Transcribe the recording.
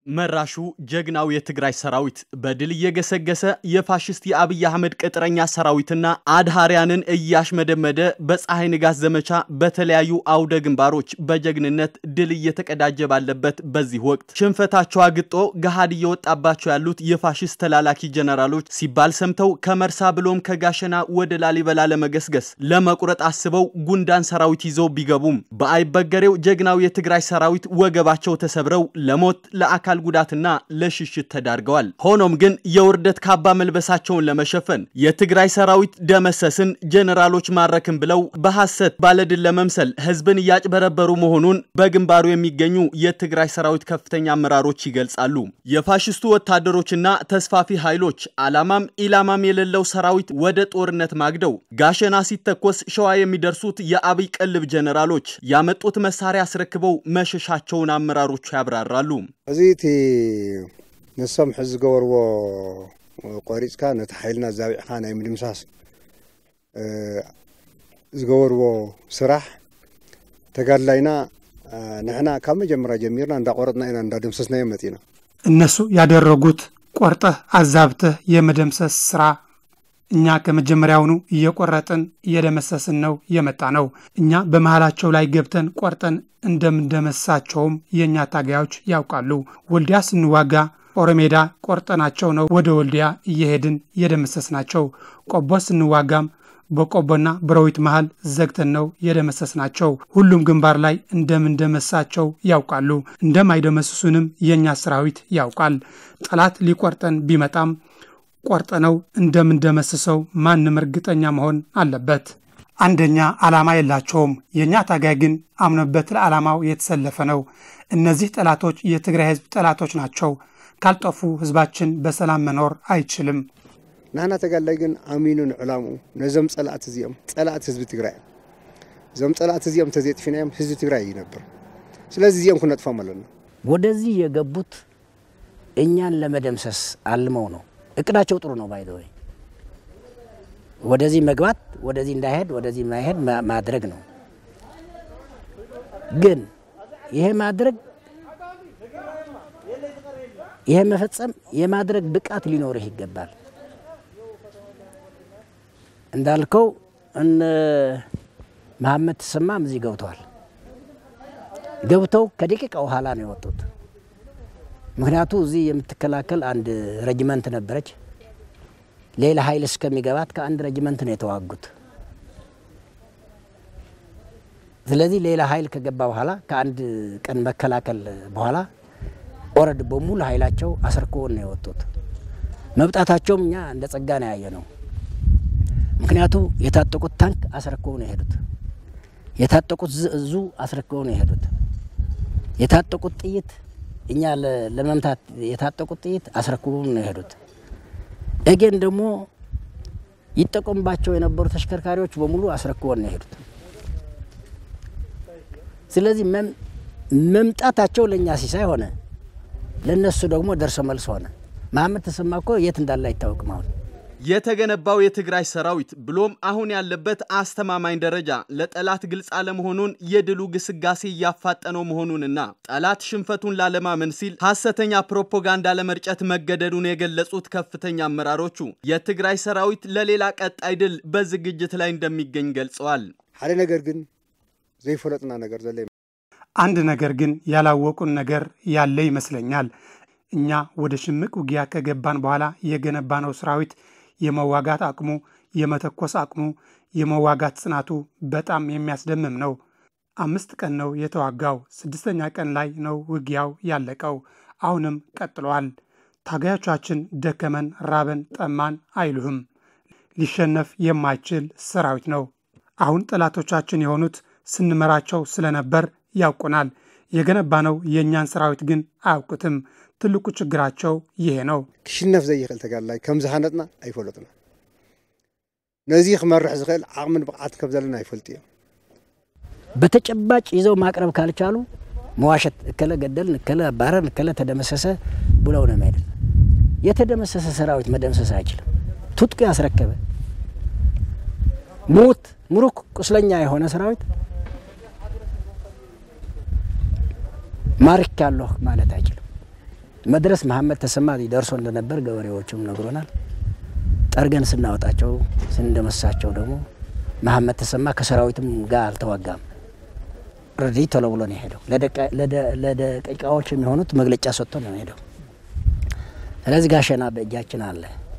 መራሹ ጀግናው የትግራይ ሰራዊት በድል እየገሰገሰ የፋሽስት የአብይ አህመድ ቅጥረኛ ሰራዊትና አድሃሪያንን እያሽመደመደ በፀሐይ ንጋት ዘመቻ በተለያዩ አውደ ግንባሮች በጀግንነት ድል እየተቀዳጀ ባለበት በዚህ ወቅት ሽንፈታቸው አግጦ ገሃድ እየወጣባቸው ያሉት የፋሽስት ተላላኪ ጀነራሎች ሲባል ሰምተው ከመርሳ ብሎም ከጋሸና ወደ ላሊበላ ለመገስገስ ለመቁረጥ አስበው ጉንዳን ሰራዊት ይዘው ቢገቡም በአይበገሬው ጀግናው የትግራይ ሰራዊት ወገባቸው ተሰብረው ለሞት ለአካል አካል ጉዳትና ለሽሽት ተዳርገዋል። ሆኖም ግን የውርደት ካባ መልበሳቸውን ለመሸፈን የትግራይ ሰራዊት ደመሰስን፣ ጀኔራሎች ማረክን ብለው በሐሰት ባለድል ለመምሰል ህዝብን እያጭበረበሩ መሆኑን በግንባሩ የሚገኙ የትግራይ ሰራዊት ከፍተኛ አመራሮች ይገልጻሉ። የፋሽስቱ ወታደሮችና ተስፋፊ ኃይሎች ዓላማም ኢላማም የሌለው ሰራዊት ወደ ጦርነት ማግደው ጋሸና ሲተኮስ ሸዋ የሚደርሱት የአብይ ቅልብ ጀኔራሎች ያመጡት መሳሪያ አስረክበው መሸሻቸውን አመራሮቹ ያብራራሉ። እዚ እቲ ንሶም ሕዚ ዝገበርዎ ቆሪፅካ ነቲ ሓይልና ዛቢዕካ ናይ ምድምሳስ ዝገበርዎ ስራሕ ተጋድላይና ንሕና ካብ መጀመርያ ጀሚርና እንዳቆረጥና ኢና እንዳደምሰስናዮ መፂና እነሱ ያደረጉት ቆርጠህ አዛብተህ የመደምሰስ ስራ እኛ ከመጀመሪያውኑ እየቆረጥን እየደመሰስን ነው የመጣ ነው። እኛ በመሃላቸው ላይ ገብተን ቆርጠን እንደምንደመሳቸውም የእኛ ታጋዮች ያውቃሉ። ወልዲያ ስንዋጋ ኦሮሜዳ ቆርጠናቸው ነው ወደ ወልዲያ እየሄድን የደመሰስናቸው። ቆቦ ስንዋጋም በቆቦና በሮዊት መሃል ዘግተን ነው የደመሰስናቸው። ሁሉም ግንባር ላይ እንደምንደመሳቸው ያውቃሉ። እንደማይደመስሱንም የእኛ ሰራዊት ያውቃል። ጠላት ሊቆርጠን ቢመጣም ቆርጠነው እንደምንደመስሰው ማንም እርግጠኛ መሆን አለበት። አንደኛ ዓላማ የላቸውም። የእኛ ታጋይ ግን አምኖበት ለዓላማው የተሰለፈ ነው። እነዚህ ጠላቶች የትግራይ ህዝብ ጠላቶች ናቸው። ካልጠፉ ህዝባችን በሰላም መኖር አይችልም። ንሕና ተጋድላይ ግን ኣሚኑ ንዕላምኡ ነዞም ጸላእቲ እዚኦም ጸላእቲ ህዝቢ ትግራይ እዞም ጸላእቲ እዚኦም ተዘጥፊናዮም ህዝቢ ትግራይ ይነብር። ስለዚ እዚኦም ክነጥፎም ኣለና። ወደዚህ የገቡት እኛን ለመደምሰስ አልመው ነው። እቅዳቸው ጥሩ ነው። ባይ ወይ ወደዚህ መግባት ወደዚህ እንዳይሄድ ወደዚህ ማይሄድ ማድረግ ነው። ግን ይሄ ማድረግ ይሄ መፈጸም የማድረግ ብቃት ሊኖርህ ይገባል። እንዳልከው እነ መሐመድ ተሰማም እዚህ ገብተዋል። ገብተው ከደቂቃ በኋላ ነው የወጡት። ምክንያቱ እዚህ የምትከላከል አንድ ረጅመንት ነበረች። ሌላ ኃይል እስከሚገባት ከአንድ ረጅመንት ነው የተዋጉት። ስለዚህ ሌላ ኃይል ከገባ በኋላ ከአንድ ቀን መከላከል በኋላ ኦረድ በሙሉ ኃይላቸው አስርክቦን ነው የወጡት። መምጣታቸውም እኛ እንደ ጸጋ ነው ያየ ነው። ምክንያቱ የታጠቁት ታንክ አስረክበው ነው የሄዱት። የታጠቁት ዙ አስረክበው ነው የሄዱት። የታጠቁት ጥይት እኛ ለመምታት የታጠቁት ጥይት አስረክበው ነው የሄዱት። ኤጌን ደግሞ ይጠቀሙባቸው የነበሩ ተሽከርካሪዎች በሙሉ አስረክበው ነው የሄዱት። ስለዚህ መምጣታቸው ለእኛ ሲሳይ ሆነ፣ ለእነሱ ደግሞ ደርሶ መልስ ሆነ። መሐመድ ተሰማ እኮ የት እንዳለ አይታወቅም አሁን የተገነባው የትግራይ ሰራዊት ብሎም አሁን ያለበት አስተማማኝ ደረጃ ለጠላት ግልጽ አለመሆኑን የድሉ ግስጋሴ እያፋጠነው መሆኑንና ጠላት ሽንፈቱን ላለማመን ሲል ሐሰተኛ ፕሮፓጋንዳ ለመርጨት መገደዱን የገለጹት ከፍተኛ አመራሮቹ የትግራይ ሰራዊት ለሌላ ቀጣይ ድል በዝግጅት ላይ እንደሚገኝ ገልጸዋል። ሓደ ነገር ግን ዘይፈለጥና ነገር ዘለ አንድ ነገር ግን ያላወቁን ነገር ያለ ይመስለኛል። እኛ ወደ ሽምቅ ውጊያ ከገባን በኋላ የገነባነው ሰራዊት የመዋጋት አቅሙ፣ የመተኮስ አቅሙ፣ የመዋጋት ጽናቱ በጣም የሚያስደምም ነው። አምስት ቀን ነው የተዋጋው። ስድስተኛ ቀን ላይ ነው ውጊያው ያለቀው። አሁንም ቀጥሏል። ታጋዮቻችን ደከመን፣ ራበን፣ ጠማን አይሉህም። ሊሸነፍ የማይችል ሰራዊት ነው። አሁን ጠላቶቻችን የሆኑት ስንመራቸው ስለነበር ያውቁናል። የገነባነው የእኛን ሰራዊት ግን አያውቁትም። ትልቁ ችግራቸው ይሄ ነው። ክሽነፍ ዘይኽእል ተጋድላይ ከም ዝሃነጥና ኣይፈለጡና ነዚ ክመርሕ ዝኽእል ዓቕምን ብቕዓት ከም ዘለና ይፈልጡ እዮም በተጨባጭ ይዘው ማቅረብ ካልቻሉ መዋሸት እከለ ገደልን፣ እከለ አባረርን፣ እከለ ተደመሰሰ ብለው ነው የሚሄድ። የተደመሰሰ ሰራዊት መደምሰስ አይችልም። ትጥቁ ያስረከበ ሙት ሙሩክ ቁስለኛ የሆነ ሰራዊት ማርክ ያለሁ ማለት አይችልም። መድረስ መሐመድ ተሰማ ደርሶ እንደነበር ገበሬዎችም ነግሮናል። ጠርገን ስናወጣቸው ስንደመሳቸው ደግሞ መሐመድ ተሰማ ከሰራዊትም ጋር አልተዋጋም። ረዲ ቶሎ ብሎ ነው የሄደው። ለደቂቃዎች የሚሆኑት መግለጫ ሰጥቶ ነው የሄደው። ስለዚህ ጋሸና በእጃችን አለ።